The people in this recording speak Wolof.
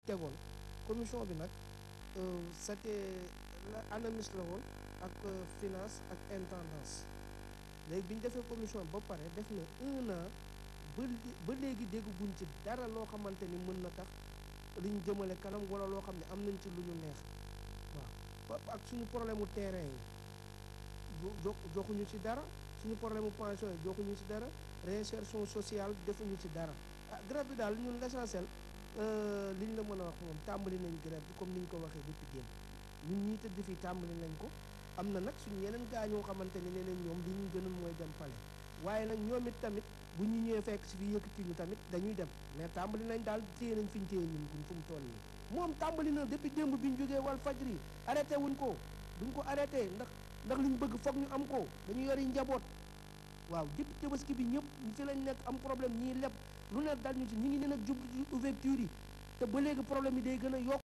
tegoon commission bi nag c'était ANAMIS la woon ak finance ak intendance léegi bi ñu defee commission ba pare def na un an ba ba léegi dégguñ ci dara loo xamante ni mën na tax liñ jëmale kanam wala loo xam ne am nañ ci lu ñu neex waaw ak suñu problème mu terrain yi jo joxuñu ci dara suñu problème mu pension yi joxuñu ci dara réinsertion sociale defuñu ci dara ah grève bi daal ñun l'essentiel li ñu la mën a wax moom tàmbali nañ grève bi comme ni ñu ko waxee depuis démb ñun ñii tëdd fii tàmbali nañ ko am na nag suñu yeneen gaa ñoo xamante ni nee nañ ñoom li ñu gënal mooy dem pale waaye nag ñoom it tamit bu ñu ñëwee fekk si fii yëkkati ñu tamit dañuy dem mais tàmbali nañ daal téye nañ fi ñu téye ñun fu mu toll nii moom tàmbali na depuis démb bi ñu jógee wal fajri arrêté wuñ ko duñ ko arrêté ndax ndax li ñu bëgg foog ñu am ko dañu yori njaboot waaw depuis tabaski bi ñëpp ci lañ nekk am problème ñii leb lu ne dal ñu ci ñi ngi ne nag jublu ci ouverture yi te ba léegi problème yi day gën a yokk